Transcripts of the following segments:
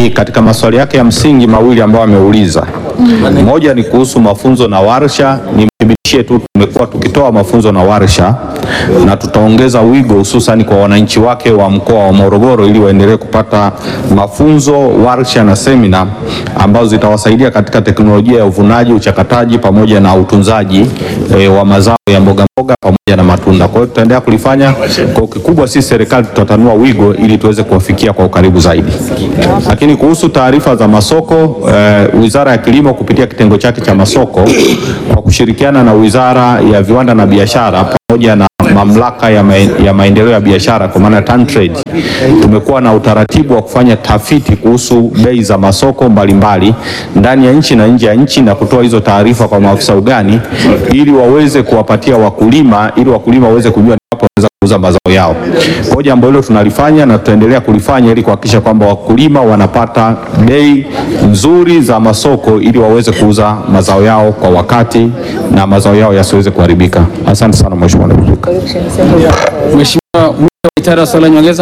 Lakini katika maswali yake ya msingi mawili ambayo ameuliza, moja ni kuhusu mafunzo na warsha. Nimthibitishie tu tumekuwa tukitoa mafunzo na warsha na tutaongeza wigo hususani kwa wananchi wake wa mkoa wa Morogoro ili waendelee kupata mafunzo, warsha na semina ambazo zitawasaidia katika teknolojia ya uvunaji, uchakataji pamoja na utunzaji e, wa mazao ya mboga mboga pamoja na matunda. Kwa hiyo tutaendelea kulifanya kwa kikubwa, sisi serikali tutatanua wigo ili tuweze kuwafikia kwa ukaribu zaidi. Lakini kuhusu taarifa za masoko e, Wizara ya Kilimo kupitia kitengo chake cha masoko kwa kushirikiana na Wizara ya Viwanda na Biashara pamoja na mamlaka ya, maen, ya maendeleo ya biashara kwa maana TanTrade, tumekuwa na utaratibu wa kufanya tafiti kuhusu bei za masoko mbalimbali ndani ya nchi na nje ya nchi na kutoa hizo taarifa kwa maafisa ugani ili waweze kuwapatia wakulima ili wakulima waweze kujua ni wapi wanaweza kuuza mazao yao. Kwa jambo hilo tunalifanya na tutaendelea kulifanya ili kuhakikisha kwamba wakulima wanapata bei nzuri za masoko ili waweze kuuza mazao yao kwa wakati na mazao yao yasiweze kuharibika. Asante sana Mheshimiwa Naibu Spika. Mheshimiwa Mwita Waitara, swali la nyongeza.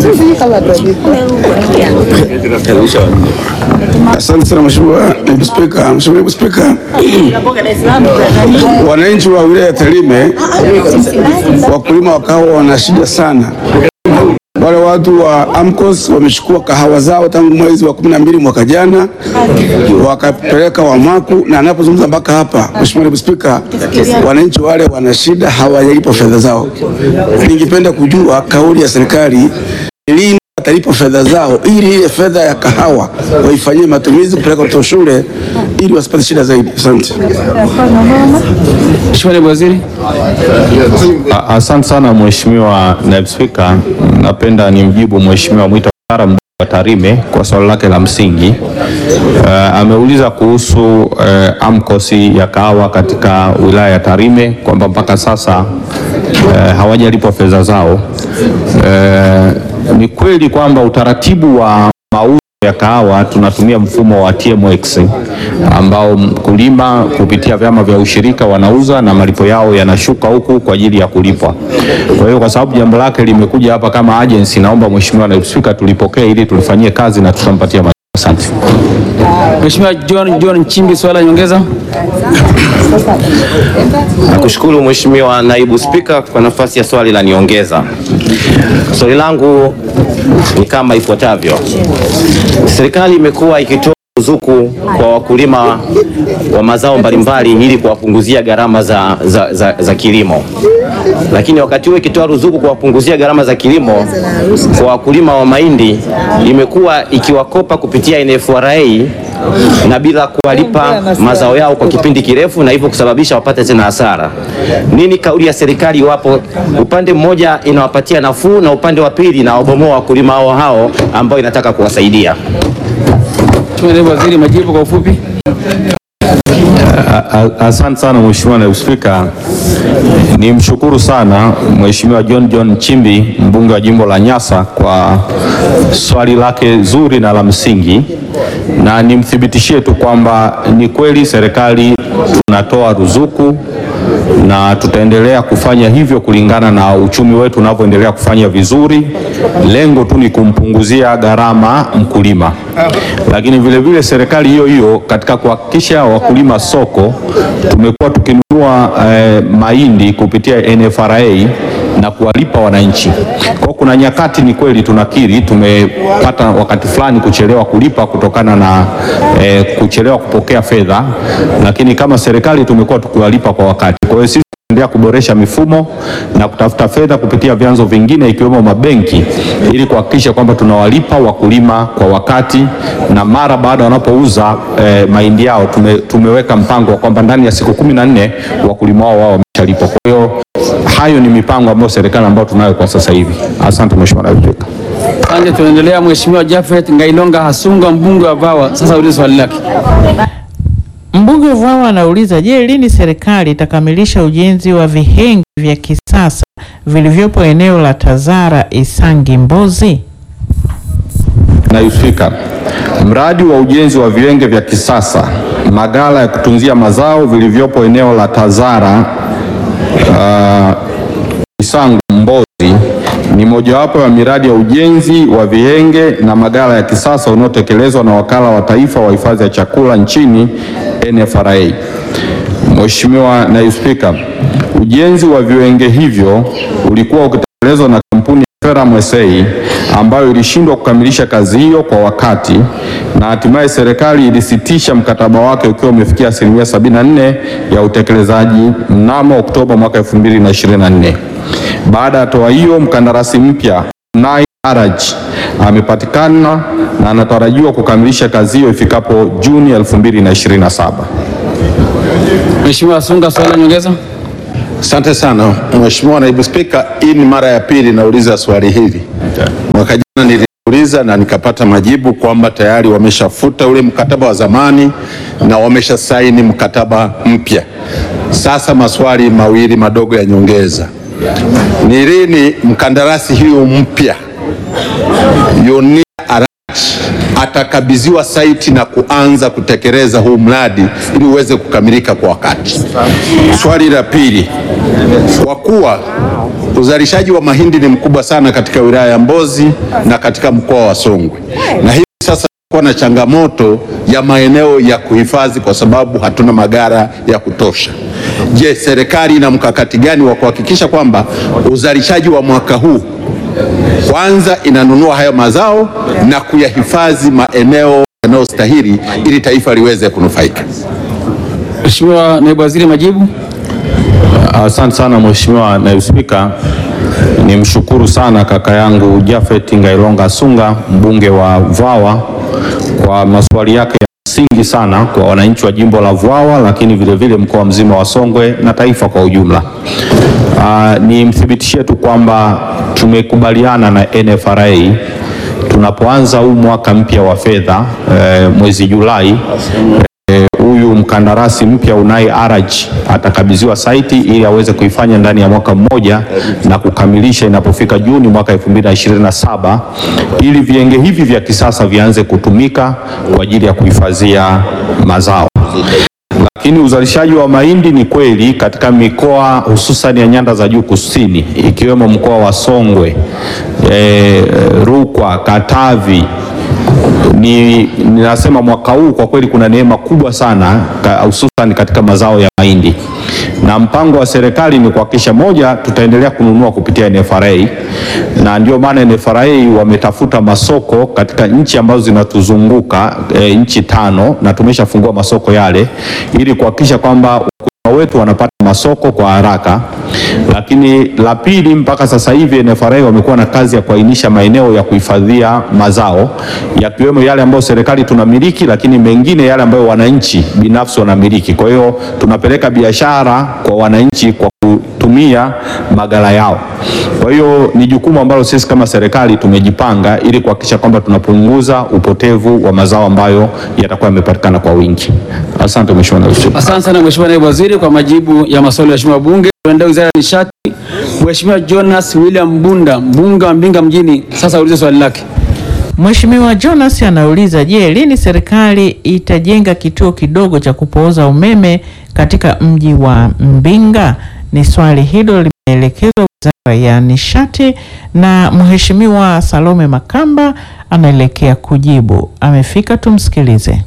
Asante sana Mheshimiwa Naibu Spika. Mheshimiwa Naibu Spika, wananchi wa wilaya ya Tarime, wakulima wa kahawa wana shida sana. Wale watu wa AMCOS wamechukua kahawa zao tangu mwezi wa kumi na mbili mwaka jana wakapeleka Wamaku, na anapozungumza mpaka hapa, Mheshimiwa Naibu Spika, wananchi wale wana shida, hawajalipwa fedha zao. Ningependa kujua kauli ya serikali ni lini watalipa fedha zao ili ile fedha ya kahawa waifanyie matumizi kupeleka watoto shule ili wasipate shida zaidi. Asante. Mheshimiwa Naibu Waziri. A- Asante sana Mheshimiwa Naibu Spika, napenda nimjibu Mheshimiwa Mwita Waitara mbunge wa Tarime kwa swali lake la msingi. Uh, ameuliza kuhusu uh, AMCOS ya kahawa katika wilaya ya Tarime kwamba mpaka sasa uh, hawajalipwa fedha zao. Uh, ni kweli kwamba utaratibu wa mauzo ya kahawa tunatumia mfumo wa TMX ambao mkulima kupitia vyama vya ushirika wanauza na malipo yao yanashuka huku kwa ajili ya kulipwa. Kwa hiyo kwa sababu jambo lake limekuja hapa kama agency, naomba Mheshimiwa Naibu Spika tulipokee ili tulifanyie kazi na tutampatia majibu. Asante. Mheshimiwa John John Nchimbi, swali la nyongeza. Nakushukuru Mheshimiwa Naibu Spika kwa nafasi ya swali la niongeza. Swali langu ni kama ifuatavyo. Serikali imekuwa ikitoa ruzuku kwa wakulima wa mazao mbalimbali ili kuwapunguzia gharama za, za, za, za kilimo, lakini wakati huo ikitoa ruzuku kuwapunguzia gharama za kilimo kwa wakulima wa mahindi imekuwa ikiwakopa kupitia NFRA na bila kuwalipa mazao yao kwa kipindi kirefu na hivyo kusababisha wapate tena hasara. Nini kauli ya serikali iwapo upande mmoja inawapatia nafuu na upande wa pili inawabomoa wakulima hao hao ambao inataka kuwasaidia? Mheshimiwa Naibu Waziri, majibu kwa ufupi. A- a- Asante sana Mheshimiwa Naibu Spika. Nimshukuru sana Mheshimiwa John John Chimbi mbunge wa jimbo la Nyasa kwa swali lake zuri na la msingi, na nimthibitishie tu kwamba ni kweli serikali tunatoa ruzuku na tutaendelea kufanya hivyo kulingana na uchumi wetu unavyoendelea kufanya vizuri. Lengo tu ni kumpunguzia gharama mkulima, lakini vile vile serikali hiyo hiyo katika kuhakikisha wakulima soko, tumekuwa tukinunua eh, mahindi kupitia NFRA na kuwalipa wananchi. Kwa kuna nyakati ni kweli tunakiri tumepata wakati fulani kuchelewa kulipa kutokana na eh, kuchelewa kupokea fedha, lakini kama serikali tumekuwa tukiwalipa kwa wakati. Kwa hiyo sisi tunaendelea kuboresha mifumo na kutafuta fedha kupitia vyanzo vingine ikiwemo mabenki ili kuhakikisha kwamba tunawalipa wakulima kwa wakati na mara baada wanapouza eh, mahindi yao tume, tumeweka mpango wa kwamba ndani ya siku kumi na nne wakulima wao wao wameshalipwa. Kwa hiyo hayo ni mipango ambayo serikali ambayo tunayo kwa sasa hivi. Asante Mheshimiwa Naibu Spika. Asante, tunaendelea. Mheshimiwa Jafet Ngailonga Hasunga, mbunge wa Vawa, sasa ulize swali lake. Mbunge Vwawa anauliza, je, lini serikali itakamilisha ujenzi wa vihengi vya kisasa vilivyopo eneo la Tazara Isangi Mbozi? Naibu Spika, mradi wa ujenzi wa viwenge vya kisasa maghala ya kutunzia mazao vilivyopo eneo la Tazara uh, Isangu Mbozi ni moja mojawapo ya miradi ya ujenzi wa vihenge na maghala ya kisasa unaotekelezwa na Wakala wa Taifa wa Hifadhi ya Chakula nchini NFRA. Mheshimiwa Naibu Spika, ujenzi wa viwenge hivyo ulikuwa ukitekelezwa na kampuni ya Ferram SA ambayo ilishindwa kukamilisha kazi hiyo kwa wakati na hatimaye serikali ilisitisha mkataba wake ukiwa umefikia asilimia 74 ya utekelezaji mnamo Oktoba mwaka 2024. Baada ya hatua hiyo, mkandarasi mpya Nai Araj amepatikana na anatarajiwa kukamilisha kazi hiyo ifikapo Juni 2027. Mheshimiwa Asunga, swali la nyongeza. Asante sana Mheshimiwa Naibu Spika, hii ni mara ya pili nauliza swali hili. Mwaka jana niliuliza na nikapata majibu kwamba tayari wameshafuta ule mkataba wa zamani na wamesha saini mkataba mpya. Sasa maswali mawili madogo ya nyongeza. Ni lini mkandarasi huyu mpya Yonia Arach atakabidhiwa saiti na kuanza kutekeleza huu mradi ili uweze kukamilika kwa wakati? Swali la pili, kwa kuwa uzalishaji wa mahindi ni mkubwa sana katika wilaya ya Mbozi na katika mkoa wa Songwe, na hivi sasa kuwa na changamoto ya maeneo ya kuhifadhi kwa sababu hatuna magara ya kutosha. Je, serikali ina mkakati gani wa kuhakikisha kwamba uzalishaji wa mwaka huu kwanza inanunua hayo mazao na kuyahifadhi maeneo yanayostahili ili taifa liweze kunufaika? Mheshimiwa Naibu Waziri, majibu. Asante sana Mheshimiwa Naibu Spika, nimshukuru sana kaka yangu Japhet Ngailonga Asunga mbunge wa Vwawa kwa maswali yake ya msingi sana kwa wananchi wa jimbo la Vwawa, lakini vile vile mkoa mzima wa Songwe na taifa kwa ujumla. Uh, nimthibitishie tu kwamba tumekubaliana na NFRA tunapoanza huu mwaka mpya wa fedha eh, mwezi Julai huyu mkandarasi mpya Unai Araj atakabidhiwa saiti ili aweze kuifanya ndani ya mwaka mmoja na kukamilisha inapofika Juni mwaka 2027 ili vienge hivi vya kisasa vianze kutumika kwa ajili ya kuhifadhia mazao. Lakini uzalishaji wa mahindi ni kweli katika mikoa hususan ya nyanda za juu kusini ikiwemo mkoa wa Songwe, e, Rukwa, Katavi ni ninasema mwaka huu kwa kweli kuna neema kubwa sana ka- hususan katika mazao ya mahindi, na mpango wa serikali ni kuhakikisha moja, tutaendelea kununua kupitia NFRA, na ndio maana NFRA wametafuta masoko katika nchi ambazo zinatuzunguka e, nchi tano, na tumeshafungua masoko yale ili kuhakikisha kwamba wakulima wetu wanapata masoko kwa haraka. Lakini la pili, mpaka sasa hivi NFRA wamekuwa na kazi ya kuainisha maeneo ya kuhifadhia mazao yakiwemo yale ambayo serikali tunamiliki, lakini mengine yale ambayo wananchi binafsi wanamiliki. Kwa hiyo tunapeleka biashara kwa wananchi kwa kutumia maghala yao. Kwa hiyo ni jukumu ambalo sisi kama serikali tumejipanga ili kuhakikisha kwamba tunapunguza upotevu wa mazao ambayo yatakuwa yamepatikana kwa wingi. Asante Mheshimiwa Naibu Spika. Asante sana Mheshimiwa Naibu Waziri kwa majibu ya maswali ya Mheshimiwa Bunge. Tuende Wizara ya Nishati. Mheshimiwa Jonas William Mbunda, mbunge wa Mbinga mjini, sasa aulize swali lake. Mheshimiwa Jonas anauliza, je, lini serikali itajenga kituo kidogo cha kupooza umeme katika mji wa Mbinga? Ni swali hilo limeelekezwa Wizara ya Nishati na Mheshimiwa Salome Makamba anaelekea kujibu. Amefika, tumsikilize.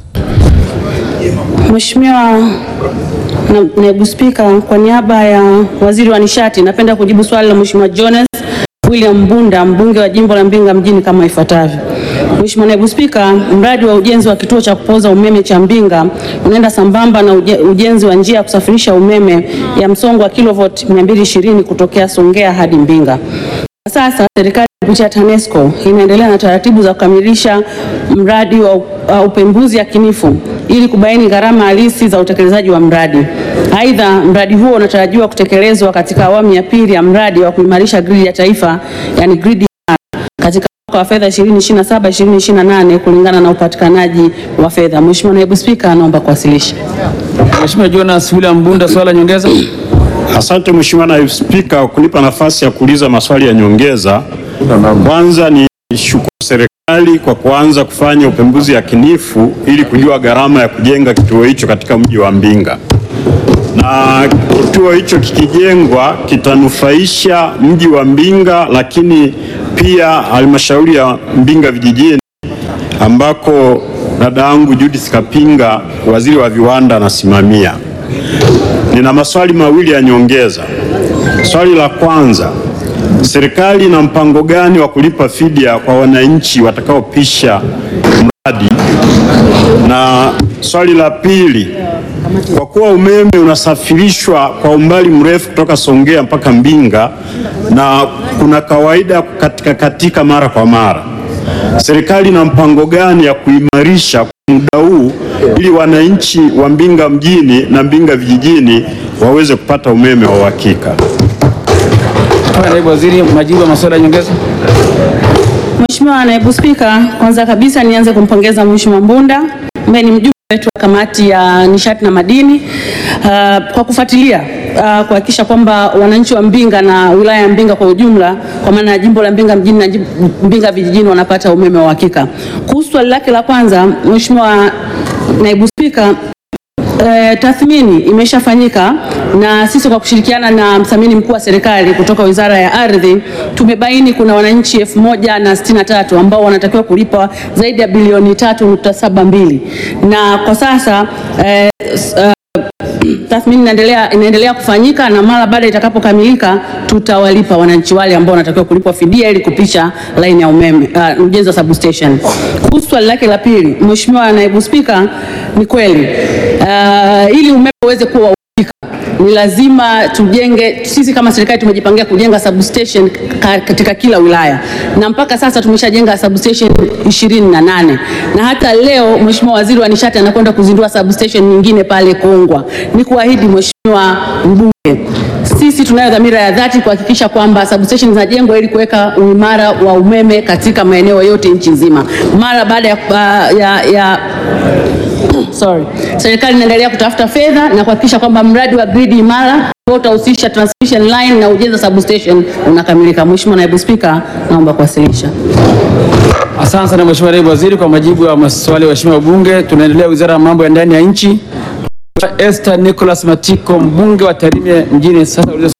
Mheshimiwa na- Naibu Spika, kwa niaba ya Waziri wa Nishati napenda kujibu swali la Mheshimiwa Jonas William Mbunda, mbunge wa jimbo la Mbinga mjini kama ifuatavyo. Mheshimiwa Naibu Spika, mradi wa ujenzi wa kituo cha kupoza umeme cha Mbinga unaenda sambamba na uje- ujenzi wa njia ya kusafirisha umeme ya msongo wa kilovoti 220 kutokea Songea hadi Mbinga. Kwa sasa serikali kupitia TANESCO inaendelea na taratibu za kukamilisha mradi wa uh, upembuzi yakinifu ili kubaini gharama halisi za utekelezaji wa mradi. Aidha, mradi huo unatarajiwa kutekelezwa katika awamu ya pili ya mradi wa kuimarisha gridi ya taifa, yani gridi katika mwaka wa fedha 2027 2028 kulingana na upatikanaji wa fedha. Mheshimiwa Naibu Spika, naomba kuwasilisha. Mheshimiwa Jonas William Mbunda, swali la nyongeza. Asante Mheshimiwa Naibu Spika kwa kunipa nafasi ya kuuliza maswali ya nyongeza. Kwanza ni shukuru serikali kwa kuanza kufanya upembuzi yakinifu ili kujua gharama ya kujenga kituo hicho katika mji wa Mbinga. na kituo hicho kikijengwa kitanufaisha mji wa Mbinga, lakini pia halmashauri ya Mbinga vijijini ambako dada yangu Judith Kapinga, waziri wa viwanda, anasimamia. Nina maswali mawili ya nyongeza. Swali la kwanza, serikali ina mpango gani wa kulipa fidia kwa wananchi watakaopisha mradi? Na swali la pili, kwa kuwa umeme unasafirishwa kwa umbali mrefu kutoka Songea mpaka Mbinga na kuna kawaida katika katika mara kwa mara, serikali ina mpango gani ya kuimarisha muda huu ili wananchi wa Mbinga mjini na Mbinga vijijini waweze kupata umeme wa uhakika? Mheshimiwa Naibu Waziri, majibu ya maswali ya nyongeza. Mheshimiwa Naibu Spika, kwanza kabisa nianze kumpongeza Mheshimiwa Mbunda ambaye ni mjumbe wetu wa kamati ya nishati na madini uh, kwa kufuatilia uh, kuhakikisha kwamba wananchi wa Mbinga na wilaya ya Mbinga kwa ujumla kwa maana ya jimbo la Mbinga mjini na jimbo- Mbinga vijijini wanapata umeme wa uhakika. Kuhusu swali lake la kwanza, Mheshimiwa Naibu Spika, E, tathmini imeshafanyika na sisi kwa kushirikiana na mthamini mkuu wa serikali kutoka Wizara ya Ardhi tumebaini kuna wananchi elfu moja na sitini na tatu ambao wanatakiwa kulipa zaidi ya bilioni tatu nukta saba mbili na kwa sasa e, s- uh, tathmini inaendelea inaendelea kufanyika na mara baada itakapokamilika tutawalipa wananchi wale ambao wanatakiwa kulipwa fidia ili kupisha laini ya umeme uh, ujenzi wa substation. Kuhusu swali lake la pili, Mheshimiwa Naibu Spika, ni kweli uh, ili umeme uweze kuwa wa uhakika ni lazima tujenge. Sisi kama serikali tumejipangia kujenga substation ka- katika kila wilaya, na mpaka sasa tumeshajenga substation ishirini na nane na hata leo Mheshimiwa Waziri wa Nishati anakwenda kuzindua substation nyingine pale Kongwa. Ni kuahidi Mheshimiwa Mbunge, sisi tunayo dhamira ya dhati kuhakikisha kwamba substation zinajengwa ili kuweka uimara wa umeme katika maeneo yote nchi nzima. Mara baada ya, ya, ya sorry, serikali inaendelea kutafuta fedha na kuhakikisha kwamba mradi wa gridi imara ambao utahusisha transmission line na ujenzi wa substation unakamilika. Mheshimiwa Naibu Spika, naomba kuwasilisha. Asante sana Mheshimiwa Naibu Waziri kwa majibu ya maswali ya waheshimiwa wabunge. Tunaendelea Wizara ya Mambo ya Ndani ya Nchi. Esther Nicholas Matiko, mbunge wa Tarime mjini, sasa uliza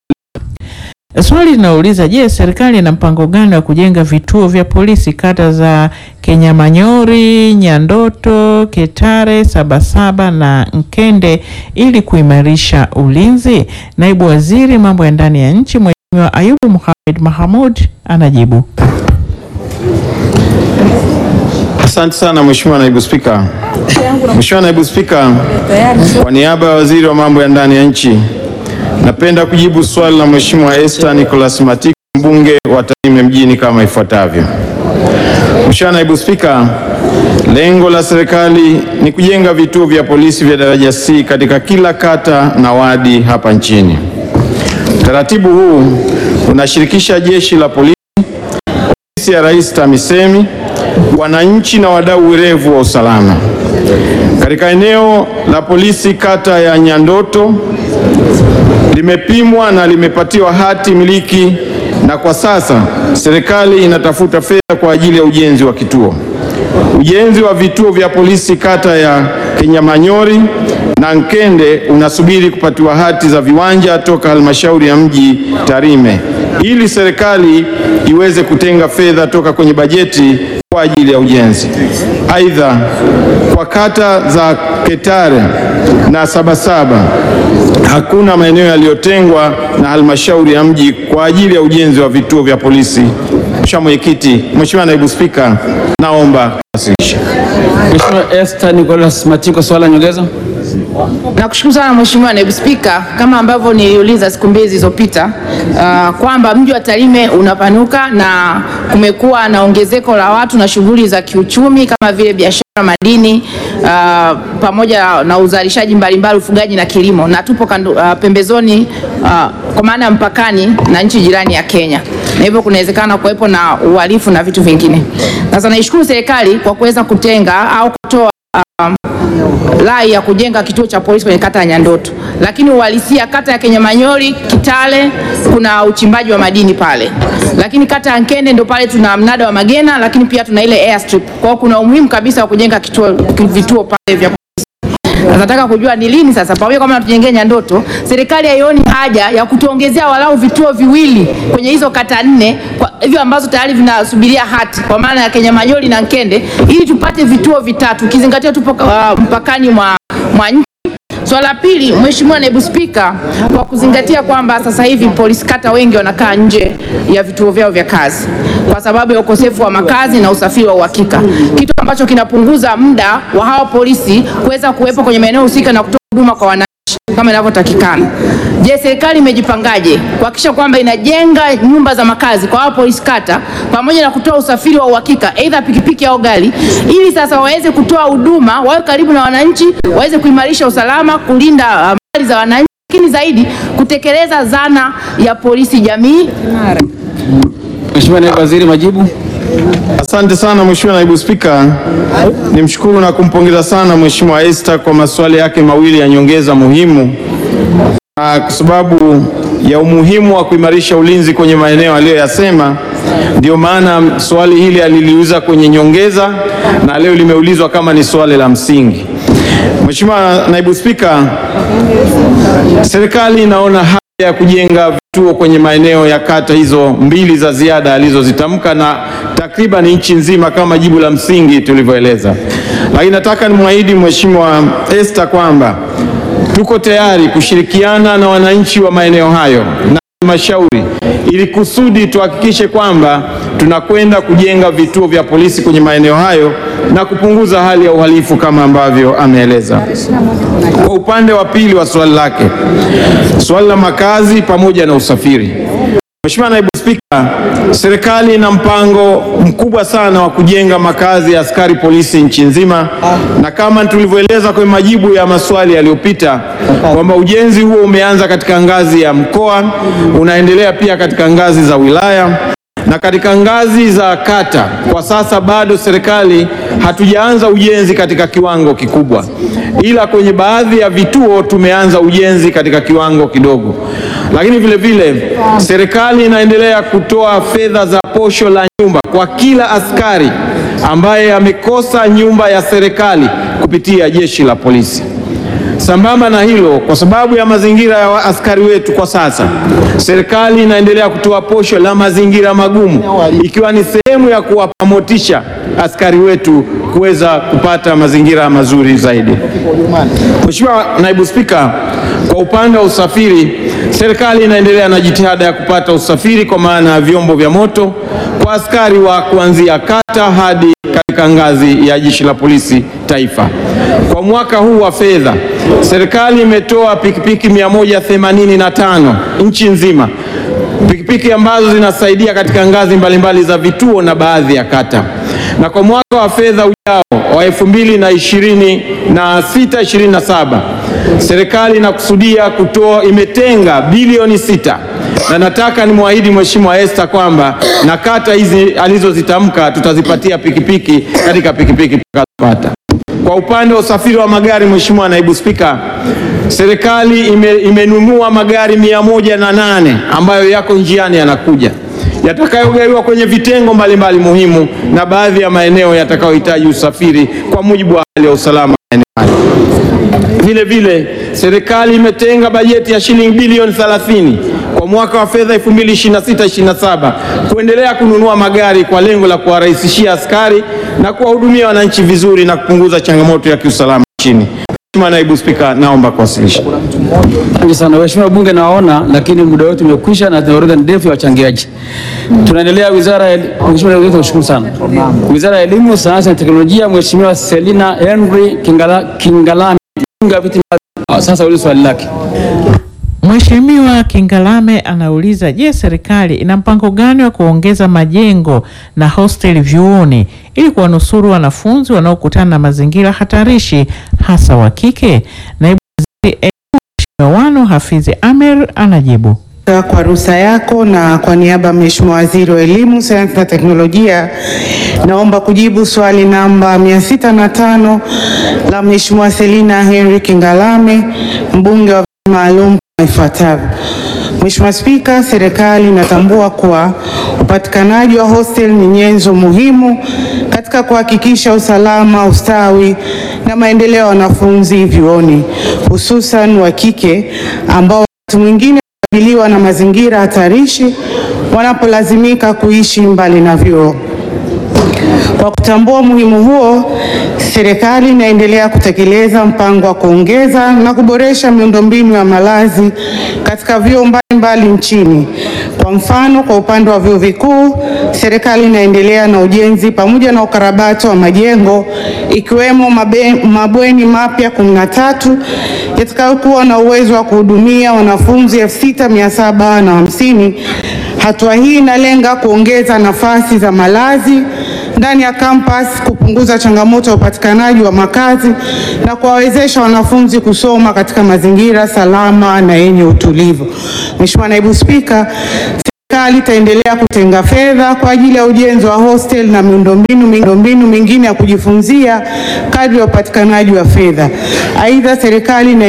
Swali linauliza je, serikali ina mpango gani wa kujenga vituo vya polisi kata za Kenyamanyori, Nyandoto, Ketare, Sabasaba na Nkende ili kuimarisha ulinzi? Naibu Waziri Mambo ya Ndani ya Nchi Mheshimiwa Ayubu Mohamed Mahamud anajibu. Asante sana Mheshimiwa Naibu Spika. Mheshimiwa Naibu Spika, kwa niaba ya Waziri wa Mambo ya Ndani ya Nchi, napenda kujibu swali la Mheshimiwa Esther Nicholas Matiko, mbunge wa Tarime mjini kama ifuatavyo. Mheshimiwa Naibu Spika, lengo la serikali ni kujenga vituo vya polisi vya daraja C katika kila kata na wadi hapa nchini. Utaratibu huu unashirikisha jeshi la polisi Ofisi ya Rais TAMISEMI, wananchi na wadau werevu wa usalama. Katika eneo la polisi kata ya Nyandoto limepimwa na limepatiwa hati miliki na kwa sasa serikali inatafuta fedha kwa ajili ya ujenzi wa kituo. Ujenzi wa vituo vya polisi kata ya Kenyamanyori na Nkende unasubiri kupatiwa hati za viwanja toka halmashauri ya mji Tarime ili serikali iweze kutenga fedha toka kwenye bajeti kwa ajili ya ujenzi. Aidha, kwa kata za Ketare na Sabasaba hakuna maeneo yaliyotengwa na halmashauri ya mji kwa ajili ya ujenzi wa vituo vya polisi. Mheshimiwa Mwenyekiti, Mheshimiwa Naibu Spika, naomba kuwasilisha. Mheshimiwa Esther Nicholas Matiko, swali la nyongeza. Nakushukuru sana Mheshimiwa Naibu Spika, kama ambavyo niliuliza siku mbili zilizopita uh, kwamba mji wa Tarime unapanuka na kumekuwa na ongezeko la watu na shughuli za kiuchumi kama vile biashara, madini uh, pamoja na uzalishaji mbalimbali, ufugaji na kilimo, na tupo kando, uh, pembezoni uh, kwa maana ya mpakani na nchi jirani ya Kenya, na hivyo kunawezekana kuwepo na uhalifu na vitu vingine. Sasa naishukuru serikali kwa kuweza kutenga au kutoa rai ya kujenga kituo cha polisi kwenye kata ya Nyandoto, lakini uhalisia kata ya Kenyamanyori, Kitale kuna uchimbaji wa madini pale, lakini kata ya Nkende ndo pale tuna mnada wa Magena, lakini pia tuna ile airstrip. Kwa hiyo kuna umuhimu kabisa wa kujenga kituo, vituo pale vya polisi. Sasa nataka kujua ni lini sasa, pamoja kama tujengee Nyandoto, serikali haioni haja ya kutuongezea walau vituo viwili kwenye hizo kata nne kwa hivyo ambazo tayari vinasubiria hati kwa maana ya Kenya Majoli na Nkende, ili tupate vituo vitatu, ukizingatia tupo uh, mpakani mwa, mwa nchi. Swala la pili, Mheshimiwa Naibu Spika, kwa kuzingatia kwamba sasa hivi polisi kata wengi wanakaa nje ya vituo vyao vya kazi kwa sababu ya ukosefu wa makazi na usafiri wa uhakika, kitu ambacho kinapunguza muda wa hawa polisi kuweza kuwepo kwenye maeneo husika na kutoa huduma kwa wananchi kama inavyotakikana. Je, serikali imejipangaje kuhakikisha kwamba inajenga nyumba za makazi kwa hao polisi kata pamoja na kutoa usafiri wa uhakika aidha pikipiki au gari, ili sasa waweze kutoa huduma, wawe karibu na wananchi, waweze kuimarisha usalama, kulinda uh, mali za wananchi, lakini zaidi kutekeleza zana ya polisi jamii. Mheshimiwa Naibu Waziri, majibu. Asante sana Mheshimiwa Naibu Spika, nimshukuru na kumpongeza sana Mheshimiwa Esther kwa maswali yake mawili ya nyongeza muhimu, na kwa sababu ya umuhimu wa kuimarisha ulinzi kwenye maeneo aliyoyasema, ndio maana swali hili aliliuliza kwenye nyongeza na leo limeulizwa kama ni swali la msingi. Mheshimiwa Naibu Spika, serikali inaona haja ya kujenga vituo kwenye maeneo ya kata hizo mbili za ziada alizozitamka na takriban nchi nzima kama jibu la msingi tulivyoeleza, lakini nataka nimwahidi Mheshimiwa Esther kwamba tuko tayari kushirikiana na wananchi wa maeneo hayo na halmashauri ili kusudi tuhakikishe kwamba tunakwenda kujenga vituo vya polisi kwenye maeneo hayo na kupunguza hali ya uhalifu kama ambavyo ameeleza. Kwa upande wa pili wa swali lake, swali la makazi pamoja na usafiri. Mheshimiwa Naibu Spika, serikali ina mpango mkubwa sana wa kujenga makazi ya askari polisi nchi nzima, na kama tulivyoeleza kwenye majibu ya maswali yaliyopita kwamba ujenzi huo umeanza katika ngazi ya mkoa, unaendelea pia katika ngazi za wilaya na katika ngazi za kata. Kwa sasa bado serikali hatujaanza ujenzi katika kiwango kikubwa, ila kwenye baadhi ya vituo tumeanza ujenzi katika kiwango kidogo. Lakini vile vile serikali inaendelea kutoa fedha za posho la nyumba kwa kila askari ambaye amekosa nyumba ya serikali kupitia jeshi la polisi. Sambamba na hilo, kwa sababu ya mazingira ya askari wetu kwa sasa, serikali inaendelea kutoa posho la mazingira magumu, ikiwa ni sehemu ya kuwapa motisha askari wetu kuweza kupata mazingira mazuri zaidi. Mheshimiwa Naibu Spika, kwa upande wa usafiri, serikali inaendelea na jitihada ya kupata usafiri kwa maana ya vyombo vya moto kwa askari wa kuanzia kata hadi katika ngazi ya Jeshi la Polisi Taifa. Kwa mwaka huu wa fedha, serikali imetoa pikipiki 185 nchi nzima, pikipiki ambazo zinasaidia katika ngazi mbalimbali za vituo na baadhi ya kata. Na kwa mwaka wa fedha ujao wa 2026 27 serikali inakusudia kutoa, imetenga bilioni sita na nataka nimwahidi Mheshimiwa Esther kwamba na kata hizi alizozitamka tutazipatia pikipiki katika pikipiki tutakazopata. Kwa upande wa usafiri wa magari, Mheshimiwa Naibu Spika, serikali ime, imenunua magari mia moja na nane ambayo yako njiani yanakuja yatakayogawiwa kwenye vitengo mbalimbali muhimu na baadhi ya maeneo yatakayohitaji usafiri kwa mujibu wa hali ya usalama maeneo hayo. Vile vile serikali imetenga bajeti ya shilingi bilioni 30 kwa mwaka wa fedha 2026/27 kuendelea kununua magari kwa lengo la kuwarahisishia askari na kuwahudumia wananchi vizuri na kupunguza changamoto ya kiusalama nchini. Mheshimiwa Naibu Spika, naomba kuwasilisha. Asante sana waheshimiwa bunge, nawaona lakini muda wetu umekwisha na tuna orodha ndefu ya wachangiaji. Tunaendelea wizara ya Mheshimiwa Naibu Tunashukuru sana. Wizara ya Elimu, Sayansi na Teknolojia, Mheshimiwa Selina Henry Kingala, Kingalame Bunga viti maalum. Sasa ulizo swali lake. Mheshimiwa Kingalame anauliza, je, serikali ina mpango gani wa kuongeza majengo na hosteli vyuoni ili kuwanusuru wanafunzi wanaokutana na mazingira hatarishi hasa wa kike? Naibu Waziri Elimu Mheshimiwa Wanu Hafidhi Amer anajibu. Kwa ruhusa yako na kwa niaba ya Mheshimiwa Waziri wa Elimu, Sayansi na Teknolojia, naomba kujibu swali namba 605 la Mheshimiwa Selina Henry Kingalame, mbunge wa viti maalum kama ifuatavyo. Mheshimiwa Spika, serikali inatambua kuwa upatikanaji wa hostel ni nyenzo muhimu katika kuhakikisha usalama, ustawi na maendeleo ya wanafunzi vyuoni, hususan wa kike ambao wakati mwingine wanakabiliwa na mazingira hatarishi wanapolazimika kuishi mbali na vyuo. Kwa kutambua umuhimu huo, serikali inaendelea kutekeleza mpango wa kuongeza na kuboresha miundombinu ya malazi katika vyuo mbalimbali nchini. Kwa mfano, kwa upande wa vyuo vikuu, serikali inaendelea na ujenzi pamoja na ukarabati wa majengo ikiwemo mabe, mabweni mapya 13 yatakayokuwa na uwezo wa kuhudumia wanafunzi 6750. Hatua hii inalenga kuongeza nafasi za malazi ndani ya kampas, kupunguza changamoto ya upatikanaji wa makazi na kuwawezesha wanafunzi kusoma katika mazingira salama na yenye utulivu. Mheshimiwa Naibu Spika, serikali itaendelea kutenga fedha kwa ajili ya ujenzi wa hostel na miundombinu miundombinu mingine ya kujifunzia kadri ya upatikanaji wa fedha. Aidha, serikali ina